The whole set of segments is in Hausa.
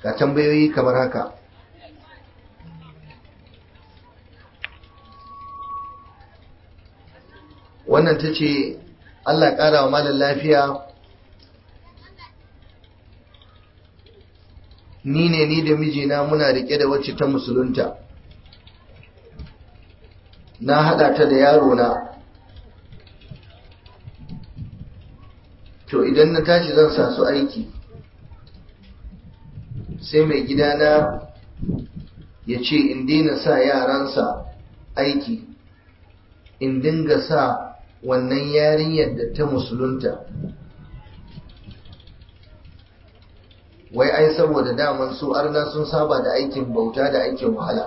ga tambayoyi kamar haka wannan ta ce allah ƙara wa malar lafiya ni ne ni da mijina muna riƙe da wacce ta musulunta na haɗa ta da yaro na to idan na tashi zan sa su aiki sai mai gidana ya ce in daina sa yaransa aiki in dinga sa wannan yarinyar da ta musulunta wai ai saboda daman su arna sun saba da aikin bauta da aikin wahala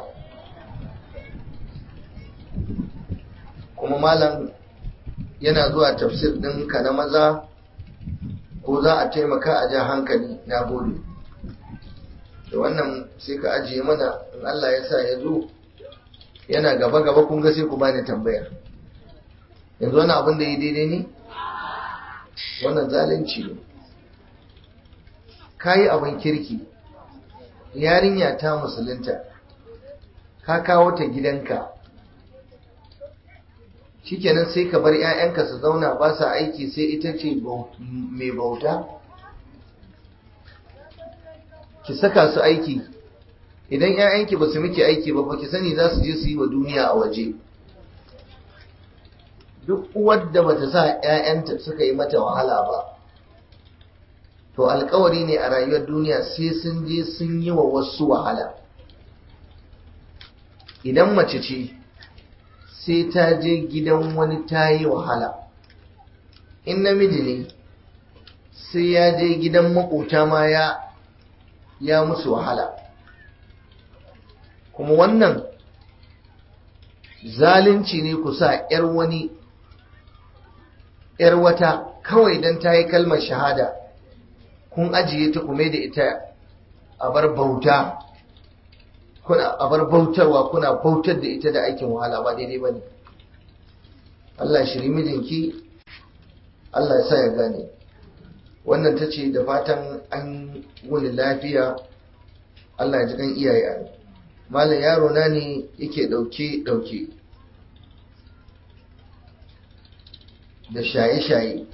kuma malam yana zuwa tafsir ɗinka na maza ko za a taimaka a ja hankali na gode da wannan sai ka ajiye mana in Allah ya sa ya zo yana gaba gaba kun ga sai ku bani tambaya yanzu wani abin da ya daidai ne wannan zalunci ne ka yi abin kirki yarinya ta musulunta ka kawo ta gidanka shikenan sai ka bar 'ya'yanka su zauna ba sa aiki sai ita ce mai bauta ki saka su aiki idan 'ya'yanki ba su miki aiki ba ba ki sani za su je su yi wa duniya a waje duk uwar da bata sa 'ya'yanta suka yi mata wahala ba to alkawari ne a rayuwar duniya sai sun je sun yi wa wasu wahala idan mace ce sai ta je gidan wani ta yi wahala in namiji ne sai ya je gidan makota ma ya ya musu wahala kuma wannan zalunci ne ku sa 'yar wani 'yar wata kawai don ta yi kalmar shahada kun ajiye ta kuma da ita a bar bauta kuna a bar bautarwa kuna bautar da ita da aikin wahala ba daidai ba ne Allah shiri mijinki Allah ya sa ya gane wannan ta ce da fatan an wuni lafiya Allah ya ji kan iyaye a malam yaro na ne yake dauke dauke da shaye-shaye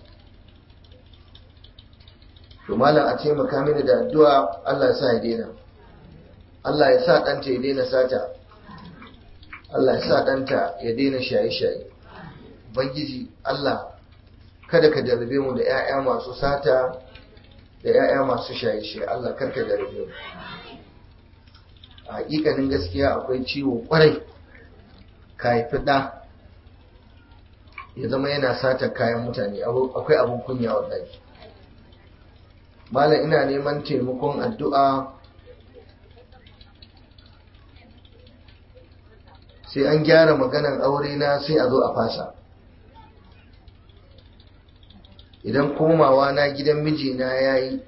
to malam a taimaka mini da addu'a Allah ya sa ya daina Allah ya sa ɗanta ya daina sata Allah ya sa ɗanta ya daina shaye-shaye Bangiji Allah kada ka jarabe mu da 'ya'ya masu sata da 'ya'ya masu shaye-shaye Allah kar ka jarabe mu a hakikanin gaskiya akwai ciwo kwarai ka haifi ɗa ya zama yana sata kayan mutane akwai abin kunya wallahi malam ina neman taimakon addu'a sai an gyara maganan aure na sai a zo a fasa idan komawa na gidan mijina ya yi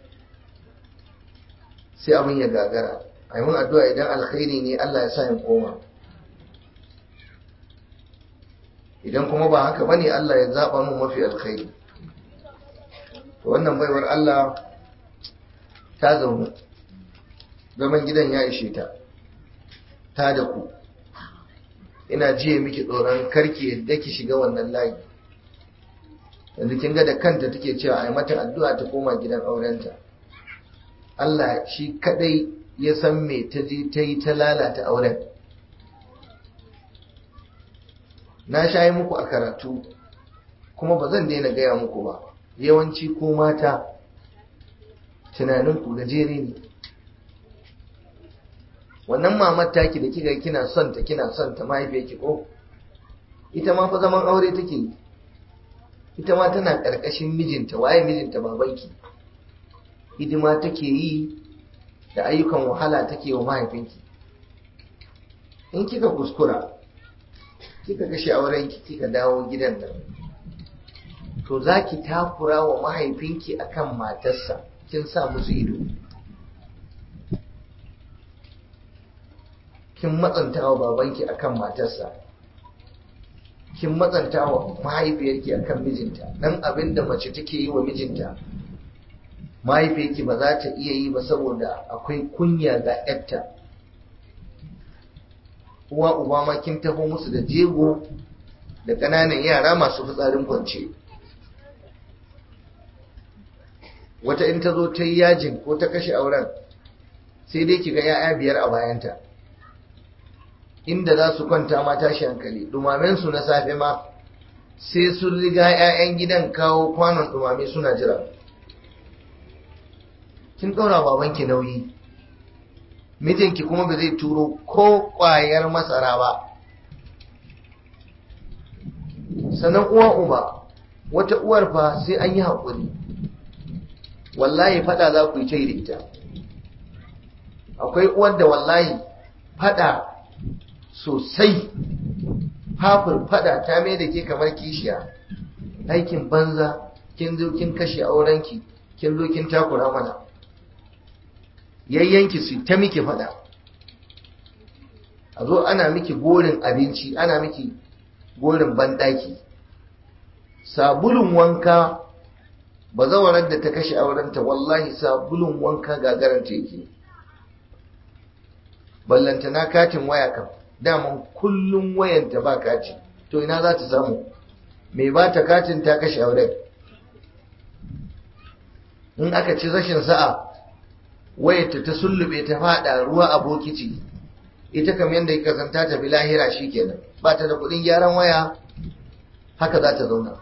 sai abin ya gagara a yi mun addu'a idan alkhairi ne Allah ya sa in koma idan kuma ba haka bane Allah ya zaɓa mun mafi alkhairi wannan baiwar Allah ta zaune zaman gidan ya ishe ta ta da ku ina jiye miki tsoron karki yadda ki shiga wannan layi yanzu kin ga da kanta take cewa ai mata addu'a ta koma gidan aurenta Allah shi kadai ya san me ta je ta yi ta lalata auren na shayi muku a karatu kuma ba zan daina gaya muku ba yawanci ko mata tunaninku gajere ne wannan mamar taki da kika kina son ta kina son ta mahaifiyarki ko ita ma fa zaman aure take yi ita ma tana ƙarƙashin mijinta waye mijinta babanki hidima take yi da ayyukan wahala take wa mahaifinki in kika kuskura kika kashe aurenki kika dawo gidan nan to za ki takura wa mahaifinki akan matarsa kin sa musu ido kin matsanta wa babanki akan matarsa kin matsanta wa mahaifiyarki akan mijinta dan abin da mace take yi wa mijinta mahaifiyarki ba za ta iya yi ba saboda akwai kunya ga yarta uwa uba ma kin taho musu da jego da ƙananan yara masu fitsarin kwance wata in ta zo ta yi yajin ko ta kashe auren sai dai kiga ya'ya biyar a bayanta inda za su kwanta ma tashi hankali su na safe ma sai sun riga 'ya'yan gidan kawo kwanon dumame suna jira kin ɗaura babanki nauyi mijinki kuma ba zai turo ko ƙwayar masara ba sannan uwa uba wata uwar fa sai an yi haƙuri wallahi fada za ku yi ta da ita akwai uwar da wallahi fada sosai hafin fada ta mai da ke kamar kishiya aikin banza kin zo kin kashe aurenki kin zo kin takura mana yayyanki su ta miki fada a zo ana miki gorin abinci ana miki gorin banɗaki sabulun wanka ba zawarar da ta kashe aurenta wallahi sabulun wanka gagaranta yake ballantana katin waya kam daman kullum wayanta ba kati to ina za ta samu mai ba ta katin ta kashe auren in aka ci rashin sa'a wayarta ta sullube ta fada ruwa a bokiti ita kam yadda ya kasanta ta bi lahira kenan ba ta da kudin gyaran waya haka za ta zauna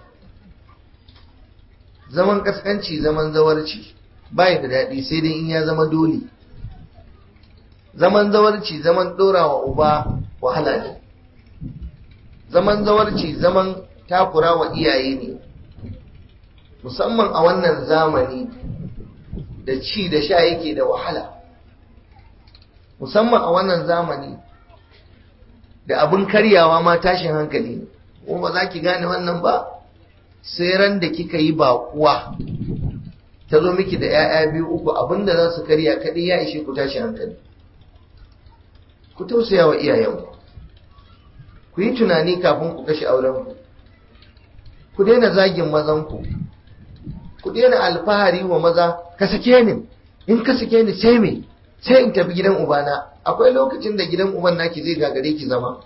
zaman kaskanci zaman zawarci bai da daɗi sai dai in ya zama dole zaman zawarci zaman ɗorawa uba wahala ne zaman zawarci zaman takura wa iyaye ne musamman a wannan zamani da ci da sha yake da wahala musamman a wannan zamani da abin karyawa ma tashin hankali ne kuma ba za ki gane wannan ba sai ran da kika yi baƙuwa ta zo miki da 'ya'ya biyu uku abinda za su karya kaɗai ya ishe ku tashi hankali ku tausaya wa iyayenku ku yi tunani kafin ku kashe aurenku ku daina zagin mazanku ku daina alfahari wa maza ka sake ni in ka sake ni sai me sai in tafi gidan ubana akwai lokacin da gidan uban naki zai gagare ki zama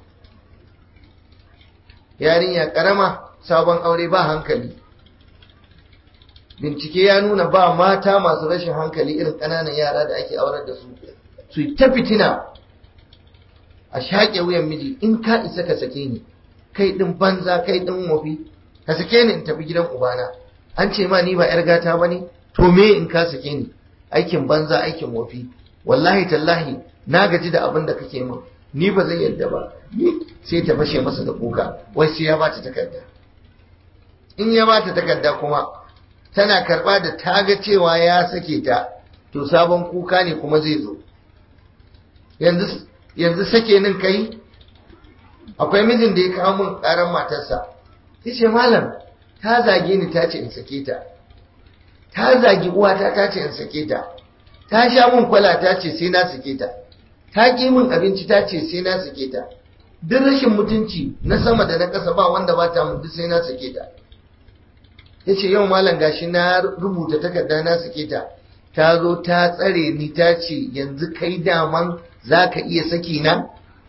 yarinya karama sabon aure ba hankali bincike ya nuna ba mata masu rashin hankali irin ƙananan yara da ake aurar da su su yi ta fitina a shaƙe wuyan miji in ka isa ka sake ni kai ɗin banza kai ɗin wafi ka sake ni in tafi gidan ubana an ce ma ni ba 'yar gata ba ne to me in ka sake ni aikin banza aikin wafi wallahi tallahi na gaji da abin da kake min ni ba zan yarda ba sai ta fashe masa da kuka wai sai ya bata takarda in ya bata takarda kuma tana karba da ta ga cewa ya sake ta to sabon kuka ne kuma zai zo yanzu yanzu sake nin kai akwai mijin da ya kawo min karan matarsa yace malam ta zage ni ta ce in sake ta ta zagi uwata ta ce in sake ta ta sha min kwala ta ce sai na sake ta ta ƙi min abinci ta ce sai na sake ta duk rashin mutunci na sama da na ƙasa ba wanda ba ta mun duk sai na sake ta ya ce yau malam gashi na rubuta takarda na sake ta ta zo ta tsare ni ta ce yanzu kai daman za ka iya saki na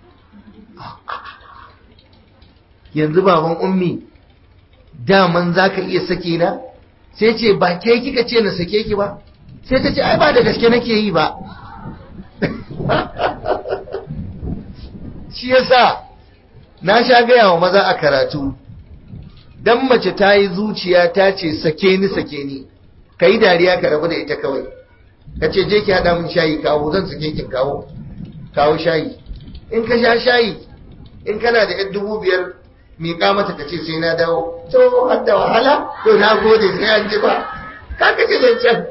yanzu baban ummi daman za ka iya saki na sai ce ba ke kika ce na sake ki ba sai ta ce ai ba da gaske nake yi ba shi yasa na sha gaya wa maza a karatu dan mace ta yi zuciya ta ce sake ni sake ni ka yi dariya ka rabu da ita kawai ka ce je ki haɗa min shayi kawo zan sake kin kawo kawo shayi in ka sha shayi in kana da yan dubu biyar miƙa mata ka ce sai na dawo to har da wahala to na gode sai an ji ba ka kashe zancen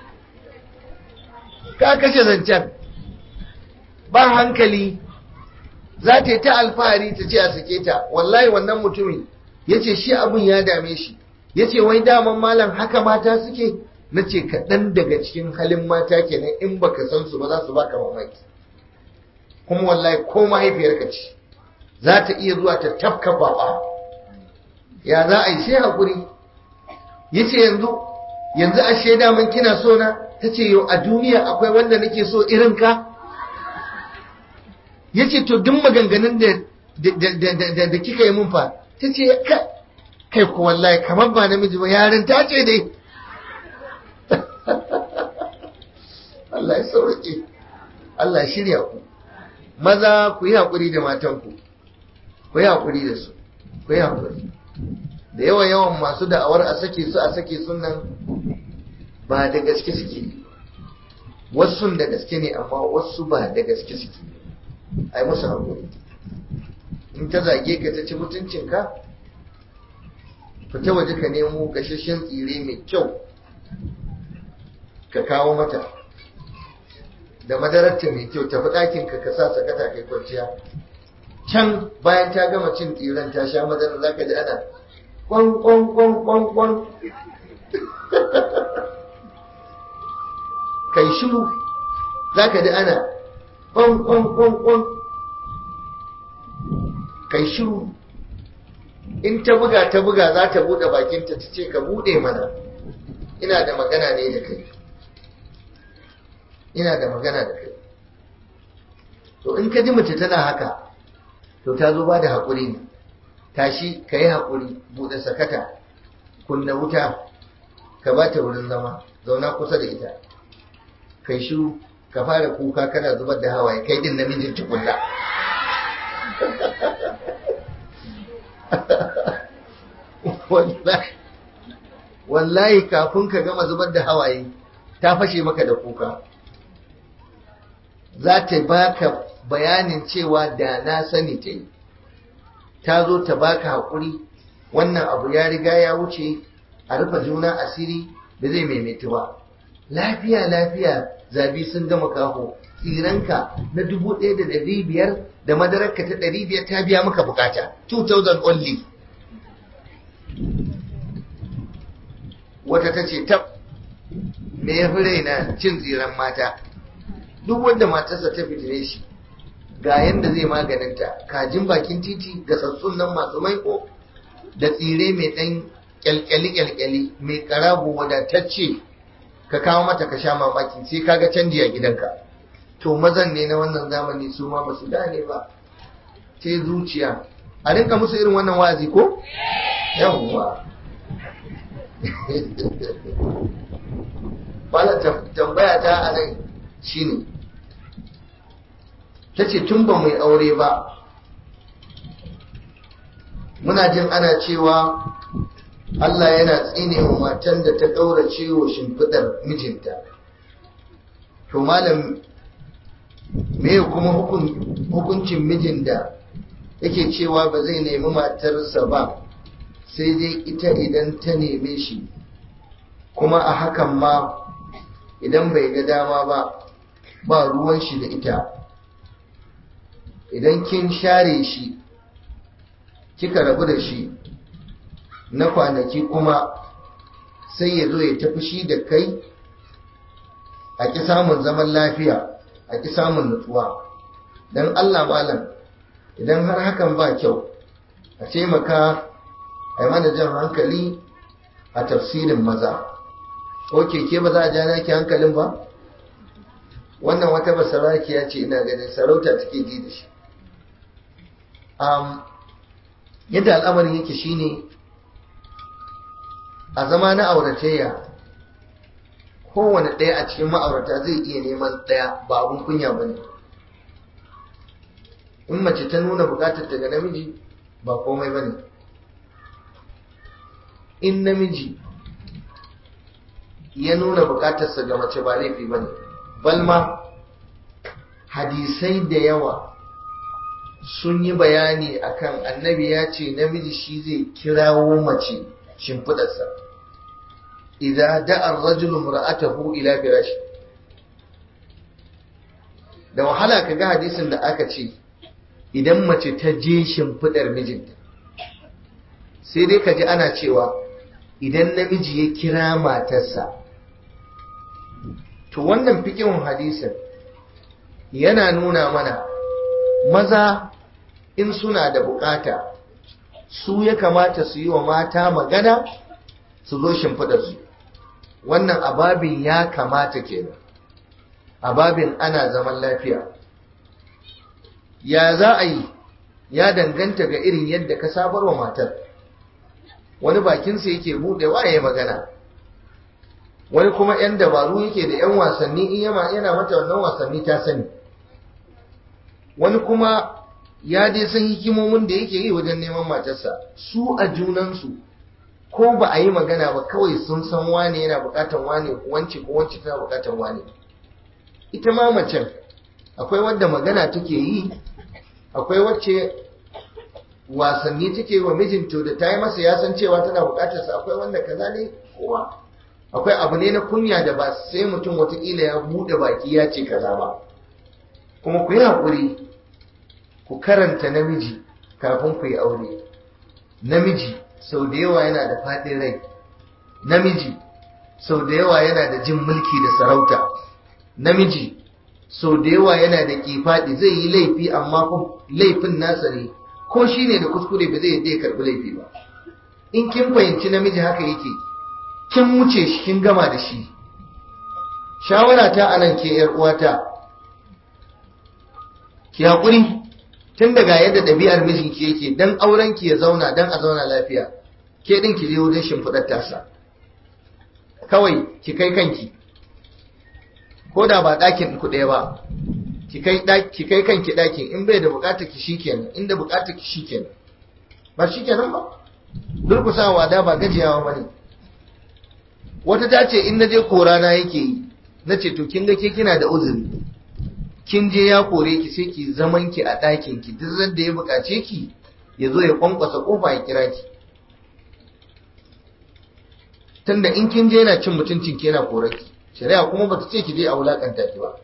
ka kashe zancen ba hankali za ta yi ta alfahari ta ce a sake ta wallahi wannan mutumin ya ce shi abin ya dame shi ya ce wai daman malam haka mata suke na ce kaɗan daga cikin halin mata kenan in baka san su ba za su baka mamaki kuma wallahi ko mahaifiyarka ce za ta iya zuwa ta tafka baba ya za a yi sai haƙuri ya ce yanzu yanzu a shaida man kina so na ta ce yau a duniya akwai wanda nake so irin ka ya ce to duk maganganun da da kika yi mun fa ta ce kai ku wallahi kamar ba namiji ba yarin ta ce dai Allah ya sauke Allah shirya ku maza ku yi haƙuri da matanku ku yi haƙuri da su ku yi haƙuri da yawa yawan masu da'awar a sake su a sake sunan ba da gaske suke wasu da gaske ne amma wasu ba da gaske suke ai musu haƙuri in ta zage ka ta ci mutuncinka fita waje ka nemo gashashen tsire mai kyau ka kawo mata da madararta mai kyau tafi ɗakinka ka sa sakata kai kwanciya can bayan ta gama cin tsiren ta sha madara za ka ji ana kwan kwan kwan kwan kwan kai shiru za ka ji ana kwan kwan kwan kwan kai shiru in ta buga ta buga za ta buɗe bakinta ta ce ka buɗe mana ina da magana ne da kai ina da magana da kai to in ka ji mace tana haka to ta zo ba da haƙuri ne tashi ka yi haƙuri buɗe sakata kunna wuta ka ba ta wurin zama zauna kusa da ita kai shiru ka fara kuka kana zubar da hawaye kai din namijin tukunna wallahi kafin ka gama zubar da hawaye ta fashe maka da kuka za ta baka bayanin cewa da na sani ta yi ta zo ta baka haƙuri wannan abu ya riga ya wuce a rufe juna asiri da zai maimaitu ba lafiya lafiya zabi sun gama kaho tsiranka na dubu ɗaya da ɗari biyar da madararka ta ɗari biyar ta biya maka bukata 2000 only wata ta ce tab me ya fi raina cin tsiran mata duk wanda matarsa ta fitine shi ga yanda zai maganinta kajin bakin titi ga sassun nan masu maiko da tsire mai ɗan kyalkyali-kyalkyali mai karago wadatacce ka kawo mata ka sha mamaki sai kaga canji a gidanka to mazan ne na wannan zamani su ma ba su gane ba sai zuciya a rinka musu irin wannan wazi ko yawwa bala tambaya ta a nan shine ta ce tun ba mai aure ba muna jin ana cewa Allah yana tsine wa matan da ta ɗaura ciwo shimfiɗar mijinta to malam me kuma hukuncin mijin da yake cewa ba zai nemi matarsa ba sai dai ita idan ta neme shi kuma a hakan ma idan bai ga dama ba ba ruwan shi da ita idan kin share shi kika rabu da shi na kwanaki kuma sai ya zo ya tafi shi da kai a ƙi samun zaman lafiya a ƙi samun nutsuwa don Allah malam idan har hakan ba kyau a taimaka a yi mana jan hankali a tafsirin maza ok ke ba za a ja naki hankalin ba wannan wata basaraki ya ce ina ganin sarauta take ji da shi yadda al'amarin yake shine a zama na auratayya kowane ɗaya a cikin ma'aurata zai iya neman ɗaya ba abun kunya ba ne in mace ta nuna bukatar daga namiji ba komai ba ne in namiji ya nuna bukatarsa ga mace ba laifi ba ne balma hadisai da yawa sun yi bayani akan annabi ya ce namiji shi zai kirawo mace shimfidarsa idza da'a ar-rajulu imra'atahu ila firashi da wahala kaga hadisin da aka ce idan mace ta je shimfidar mijinta sai dai kaji ana cewa idan namiji ya kira matarsa to wannan fikin hadisin yana nuna mana maza in suna da bukata su ya kamata su yi wa mata magana su zo shimfidarsu wannan ababin ya kamata kenan ababin ana zaman lafiya ya za a yi ya danganta ga irin yadda ka sabar wa matar wani bakinsa yake buɗewa ya magana wani kuma 'yan dabaru yake da 'yan wasanni in yana mata wannan wasanni ta sani wani kuma ya dai san hikimomin da yake yi wajen neman matarsa su a junansu ko ba a yi magana ba kawai sun san wane yana bukatan wane wance ko wance tana bukatan wane ita ma macen akwai wadda magana take yi akwai wacce wasanni take wa mijinta da ta yi masa ya san cewa tana bukatarsa akwai wanda kaza ne kowa akwai abu ne na kunya da ba sai mutum watakila ya bude baki ya ce kaza ba kuma ku yi haƙuri ku karanta namiji kafin ku yi aure namiji sau da yawa yana da faɗin rai namiji sau da yawa yana da jin mulki da sarauta namiji sau da yawa yana da kifaɗi zai yi laifi amma laifin nasa ne ko shi ne da kuskure ba zai yadda ya karɓi laifi ba in kin fahimci namiji haka yake kin wuce shi kin gama da shi shawara ta anan ke yar uwata ki haƙuri tun daga yadda ɗabi'ar mijinki yake dan auren ki ya zauna dan a zauna lafiya ke ɗin ki je wajen shimfiɗar tasa kawai ki kai kanki ko da ba ɗakin ku ɗaya ba ki kai kanki ɗakin in bai da buƙatar ki shikenan inda buƙatar ki shikenan ba shikenan ba durkusawa da ba gajiyawa ba ne wata ta ce in na je korana yake yi na ce to kin ga ke kina da uzuri kin je ya kore ki sai ki zaman ki a ɗakin ki duk da ya buƙace ki ya zo ya kwankwasa kofa ya kira ki tunda in kin je yana cin mutuncin ki yana kore ki shari'a kuma bata ce ki je a wulakanta ki ba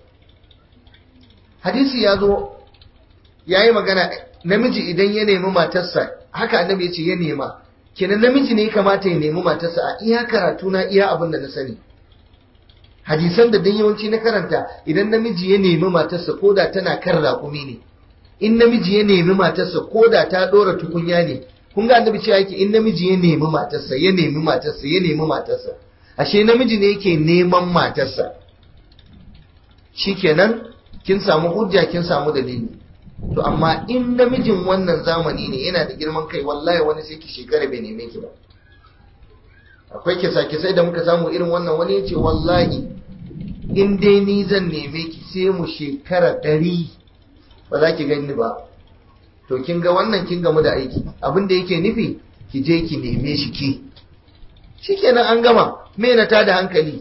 hadisi ya zo ya yi magana namiji idan ya nemi matarsa haka annabi ya ce ya nema kenan namiji ne kamata ya nemi matarsa a iya karatu na iya abin da na sani hadisan da dan yawanci na karanta idan namiji ya nemi matarsa ko da tana kan raƙumi ne in namiji ya nemi matarsa ko da ta ɗora tukunya ne kun ga annabi cewa yake in namiji ya nemi matarsa ya nemi matarsa ya nemi matarsa ashe namiji ne yake neman matarsa shikenan kin samu hujja kin samu dalili to amma in namijin wannan zamani ne yana da girman kai wallahi wani sai ki shekara bai neme ki ba akwai kisa kisai da muka samu irin wannan wani ya ce wallahi in dai ni zan neme ki sai mu shekara ɗari ba za ki gani ba to kin ga wannan kin gamu da aiki abin da yake nufi ki je ki neme shi ki shikenan an gama me na tada hankali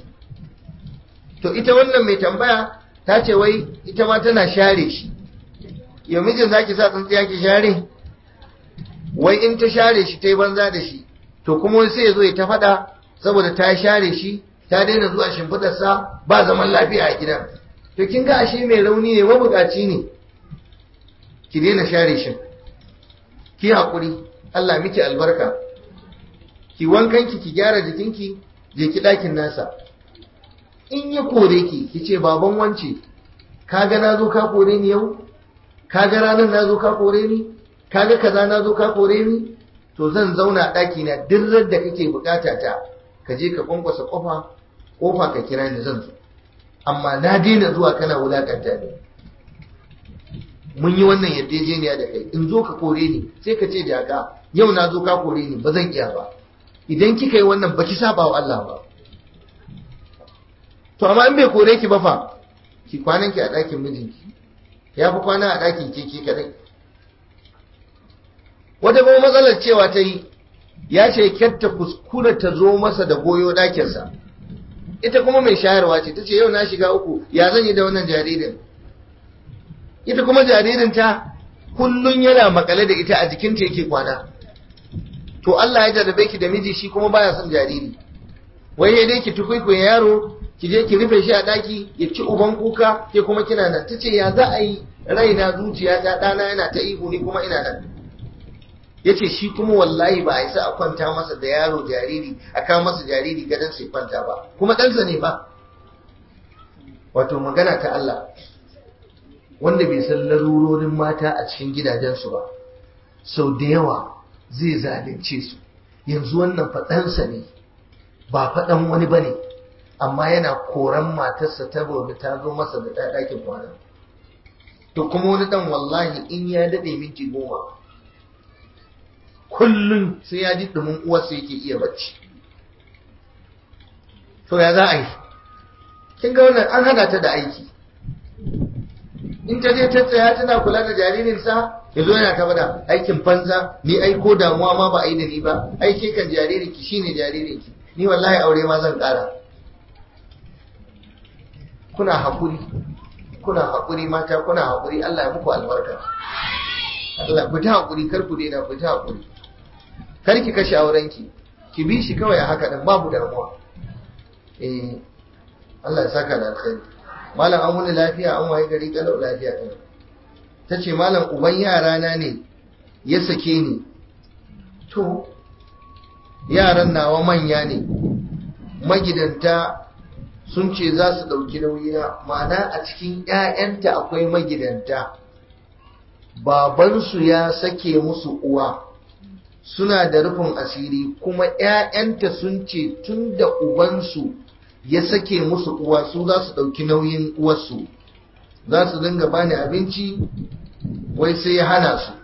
to ita wannan mai tambaya ta ce wai ita ma tana share shi yau mijin za ki sa tsintsiya ki share wai in ta share shi ta yi banza da shi to kuma sai ya zo ya ta faɗa saboda ta share shi ta daina zuwa shimfidarsa ba zaman lafiya a gidan to kin ga ashe mai rauni ne mabukaci ne ki daina share shi ki haƙuri Allah miki albarka ki wankanki ki gyara jikinki je ki ɗakin nasa in ya kore ki ki ce baban wance kaga na zo ka kore ni yau kaga ranar na zo ka kore ni kaga kaza na zo ka kore ni to zan zauna a ɗaki na duk da kake bukata ta ka je ka kwankwasa kofa kofa ka kira ni zan zo amma na daina zuwa kana wulakanta ni mun yi wannan yarjejeniya da kai in zo ka kore ni sai ka ce jaka yau na zo ka kore ni ba zan iya ba idan kika yi wannan baki saba wa Allah ba to amma in bai kore ki ba fa ki kwanan ki a ɗakin mijinki ya fi kwana a ɗakin ke ke kadai wata kuma matsalar cewa ta yi ya ce kyatta kuskura ta zo masa da goyo ɗakinsa ita kuma mai shayarwa ce ta ce yau na shiga uku ya zan yi da wannan jaririn ita kuma jaririn ta kullun yana makale da ita a jikinta yake kwana to Allah ya jarrabe ki da miji shi kuma baya son jariri wai ya dai ki tukwikwaye yaro ki je ki rufe shi a daki ya ci uban kuka ke kuma kina nan tace ya za a yi raina zuciya ta dana yana ta ihu ni kuma ina nan yace shi kuma wallahi ba a isa a kwanta masa da yaro jariri a kawo masa jariri gadon sai kwanta ba kuma ɗansa ne ba wato magana ta Allah wanda bai san larurorin mata a cikin gidajensu ba sau da yawa zai zalunce su yanzu wannan faɗansa ne ba faɗan wani ba ne amma yana koran matarsa ta gobe ta zo masa da ɗakin kwana to kuma wani ɗan wallahi in ya daɗe minti goma kullum sai ya ji ɗumin uwarsa yake iya bacci to ya za a yi kin ga wannan an hada ta da aiki in ta je ta tsaya tana kula da jaririnsa ya zo yana ta bada aikin banza ni ai ko damuwa ma ba a yi da ni ba ai ke kan jaririnki shine jaririnki ni wallahi aure ma zan kara kuna hakuri kuna hakuri mata kuna hakuri Allah ya muku albarka Allah ku ta hakuri kar ku daina ku ta hakuri kar ki kashe aurenki ki bi shi kawai a haka din babu damuwa eh Allah ya saka da alkhairi malam an wuni lafiya an waye gari kalau lafiya din ta ce malam uban yara na ne ya sake ni to yaran nawa manya ne magidanta sun ce za su ɗauki nauyina ma'ana a cikin 'ya'yanta akwai magidanta babansu ya sake musu uwa suna da rufin asiri kuma 'ya'yanta sun ce tun da ubansu ya sake musu uwa su za su ɗauki nauyin uwarsu za su dinga bani abinci wai sai ya hana su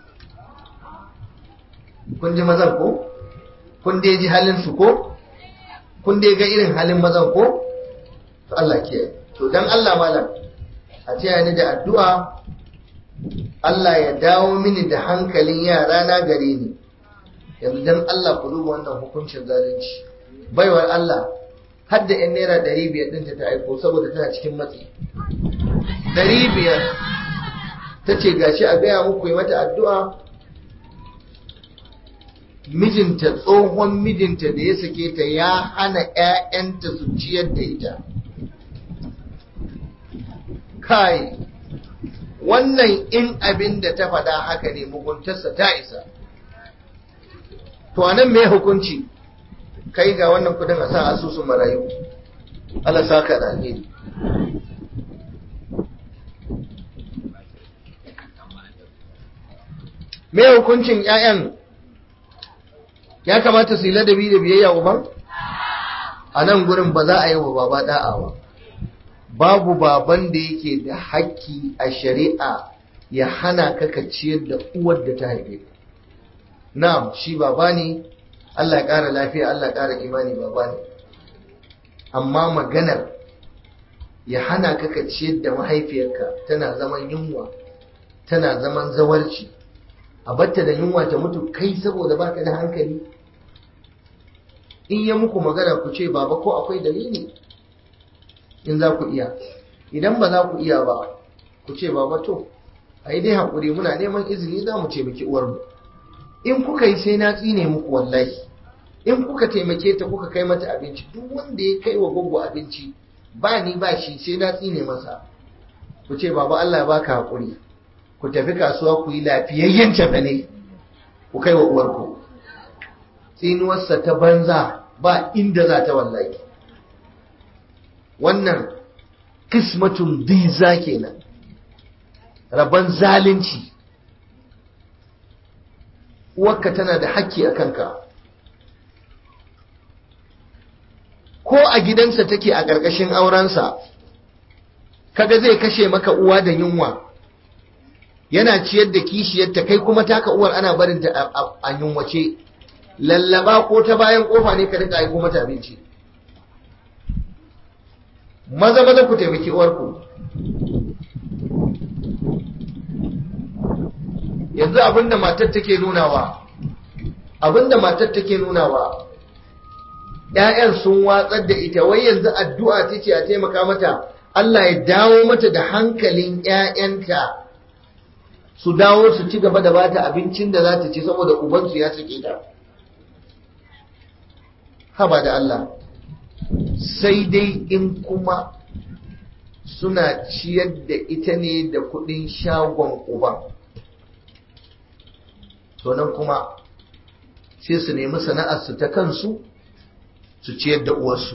kun ji mazan ko kun dai ji halin su ko kun dai ga irin halin mazan ko to Allah ke to dan Allah malam a taya ni da addu'a Allah ya dawo mini da hankalin yara na gare ni yanzu dan Allah ku duba wannan hukuncin zalunci baiwar Allah har da 'yan naira ɗari biyar ɗinta ta aiko saboda tana cikin matsi ɗari biyar ta ce gashi a gaya muku yi mata addu'a mijinta tsohon mijinta da ya sake ta ya hana ‘ya'yanta su ciyar da ita kai wannan in abin da ta faɗa haka ne muguntarsa ta isa to anan mai hukunci kai ga wannan kudin a sa asusun marayu Allah saka da alheri me hukuncin ƴaƴan ya kamata su yi ladabi da biyayya uban a nan gurin ba za a yi wa baba da'a ba babu baban da yake da haƙƙi a shari'a ya hana ka ka ciyar da uwar da ta haife ka na'am shi baba ne Allah ya ƙara lafiya Allah ya ƙara imani baba ne amma maganar ya hana ka ka ciyar da mahaifiyarka tana zaman yunwa tana zaman zawarci a batta da yunwa ta mutu kai saboda baka da hankali in ya muku magana ku ce baba ko akwai dalili in za ku iya idan ba za ku iya ba ku ce baba to a yi dai haƙuri muna neman izini za mu taimaki uwarmu in kuka yi sai na tsine muku wallahi in kuka taimake ta kuka kai mata abinci duk wanda ya kai wa gogo abinci ba ni ba shi sai na tsine masa ku ce baba Allah ya baka haƙuri ku tafi kasuwa ku yi lafiyayyen ne ku kai wa uwarku tsinuwarsa ta banza ba inda za ta wallahi wannan kismatun diza kenan rabon zalunci uwarka tana da hakki a kanka ko a gidansa take a ƙarƙashin aurensa kaga zai kashe maka uwa da yunwa yana ciyar da kishiyarta kai kuma taka uwar ana barin ta a yunwace lallaba ko ta bayan kofa ne ka rika aiko mata abinci maza maza ku taimaki uwarku yanzu abinda matar take nunawa abinda matar take nunawa ‘ya'yan sun watsar da ita wai yanzu addu'a ta ce a taimaka mata Allah ya dawo mata da hankalin ‘ya'yanta su dawo su ci gaba da bata abincin da za ta ci saboda ubansu ya sake ta haba da Allah sai dai in kuma suna ciyar da ita ne da kudin shagon uban to nan kuma sai su nemi sana'arsu ta kansu su ciyar da uwarsu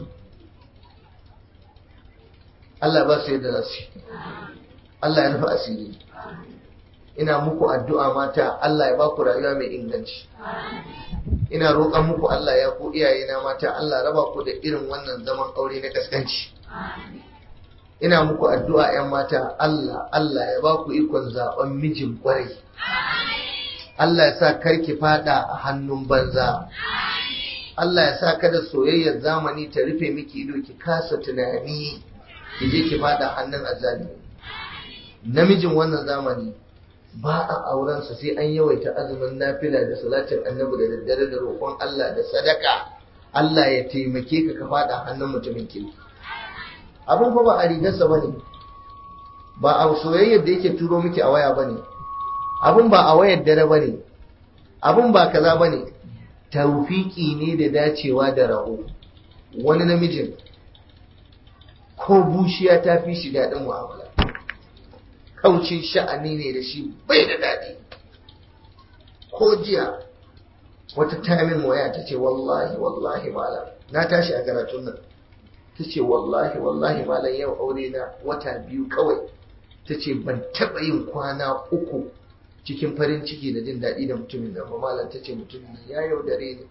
Allah ba su yadda za su Allah ya nufi asiri ina muku addu'a mata Allah ya ba ku rayuwa mai inganci ina roƙon muku Allah ya ku iyayena mata Allah raba ku da irin wannan zaman aure na kaskanci ina muku addu'a ‘yan mata Allah Allah ya ba ku ikon zaɓen mijin ƙwarai Allah ya sa karki fada a hannun banza Allah ya sa kada soyayyar zamani ta rufe miki ido ki kasa tunani ki je ki fada hannun azalimi namijin wannan zamani ba a aurensa sai an yawaita azumin nafila da salatin annabi da daddare da roƙon Allah da sadaka Allah ya taimake ka ka fada hannun mutumin kirki abin fa ba a rigarsa ba ne ba a soyayyar da yake turo miki a waya ba ne abin ba a wayar dare ba ne abin ba kaza ba ne taufiki ne da dacewa da raho wani namijin ko bushiya ta fi shi daɗin mu'amala kaucin sha'ani ne da shi bai da daɗi ko jiya wata tamin waya ta ce wallahi wallahi malam na tashi a karatun nan ta ce wallahi wallahi malam yau aure na wata biyu kawai ta ce ban taɓa yin kwana uku cikin farin ciki da jin daɗi da mutumin da malam ta ce mutumin nan ya yaudare ni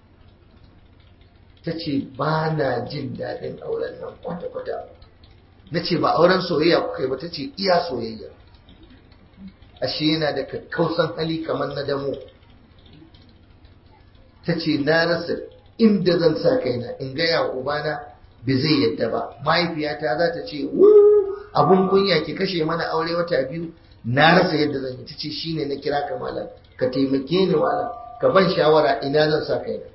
ta ce ba na jin daɗin auren nan kwata-kwata na ce ba auren soyayya kuka yi ba ta ce iya soyayya ashe yana da kakkausan hali kamar na damo ta ce na rasa inda zan sa kaina in gaya wa ubana bai zai yadda ba mahaifiyata za ta ce abun kunya ki kashe mana aure wata biyu na rasa yadda zan yi ta ce shine na kira ka malam ka taimake ni malam ka ban shawara ina zan sa kaina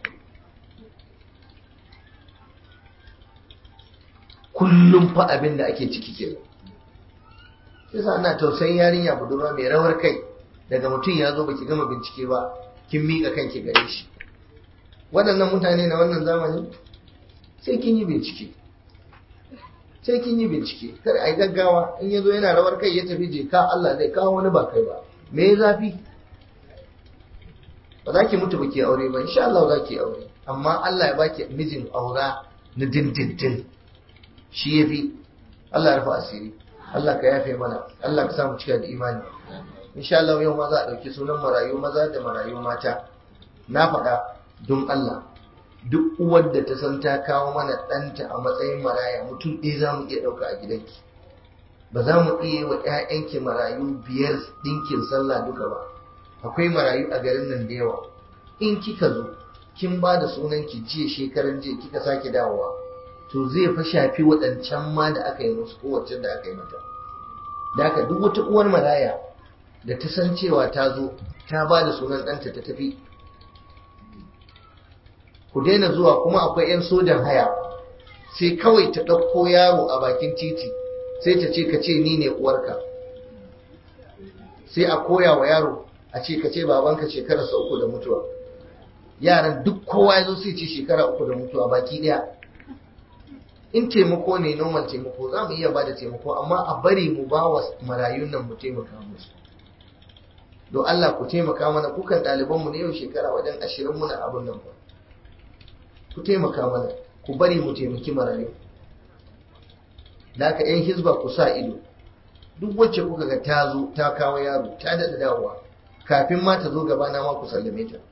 kullum fa abin da ake ciki ke yasa ana tausayin yarinya budurwa mai rawar kai daga mutum ya zo baki gama bincike ba kin miƙa kanki gare shi waɗannan mutane na wannan zamani sai kin yi bincike sai kin yi bincike kar a yi gaggawa in ya zo yana rawar kai ya tafi je ka Allah zai kawo wani ba kai ba me ya zafi ba za ki mutu ba ki aure ba insha Allah za ki aure amma Allah ya baki mijin aura na dindindin shi ya fi Allah ya rufa asiri Allah ka yafe mana Allah ka samu cika da imani insha Allah yau ma za a ɗauki sunan marayu maza da marayu mata na faɗa don Allah duk uwar da ta san ta kawo mana ɗanta a matsayin maraya mutum ɗaya za mu iya ɗauka a gidanki ba za mu iya yi wa ‘ya'yanki marayu biyar ɗinkin sallah duka ba akwai marayu a garin nan da yawa in kika zo kin ba da sunanki jiya shekaran jiya kika sake dawowa to zai fa shafi waɗancan ma da aka yi musu kowace da aka yi mata da haka duk wata uwar maraya da ta san cewa ta zo ta ba da sunan ɗanta ta tafi ku daina zuwa kuma akwai 'yan sojan haya sai kawai ta ɗauko yaro a bakin titi sai ta ce ka ce ni ne uwarka sai a koya wa yaro a ce ka ce babanka shekararsa uku da mutuwa yaran duk kowa ya zo sai ce shekara uku da mutuwa baki ɗaya in taimako ne normal taimako za mu iya ba da taimako amma a bari mu ba wa marayun nan mu taimaka musu don Allah ku taimaka mana kukan ɗalibanmu ne yau shekara wajen ashirin muna abin nan ba ku taimaka mana ku bari mu taimaki marayu da aka yan hizba ku sa ido duk wacce kuka ga ta zo ta kawo yaro ta daɗa dawowa kafin ma ta zo gaba na ma ku sallame ta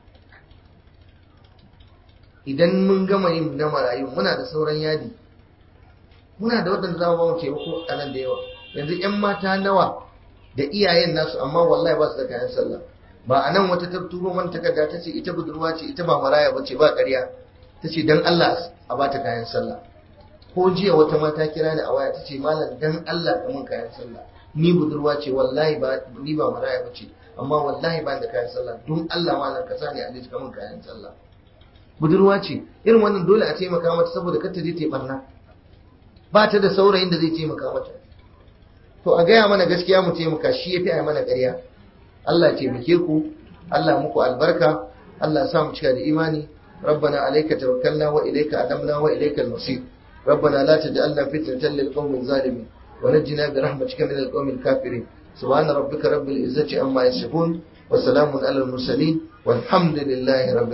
idan mun gama yin na marayu muna da sauran yadi muna da waɗanda za mu ba mu taimako a nan da yawa yanzu 'yan mata nawa da iyayen nasu amma wallahi ba su da kayan sallah ba a nan wata ta turo man takarda ta ce ita budurwa ce ita ba maraya ba ce ba ƙarya ta ce don Allah a bata kayan sallah ko jiya wata mata kira ni a waya ta ce malam don Allah ka mun kayan sallah ni budurwa ce wallahi ba ni ba maraya ba ce amma wallahi ba da kayan sallah don Allah malam ka sani a list ka mun kayan sallah budurwa ce irin wannan dole a taimaka mata saboda kar ta je ta barna ba ta da saurayin da zai taimaka mata to a gaya mana gaskiya mu taimaka shi yafi a mana ƙarya Allah ya taimake ku Allah muku albarka Allah ya sa mu cika da imani ربنا عليك توكلنا وإليك أدمنا وإليك المصير ربنا لا تجعلنا فتنة للقوم الظالمين ونجنا برحمتك من القوم الكافرين سبحان ربك رب العزة عما يصفون وسلام على المرسلين والحمد لله رب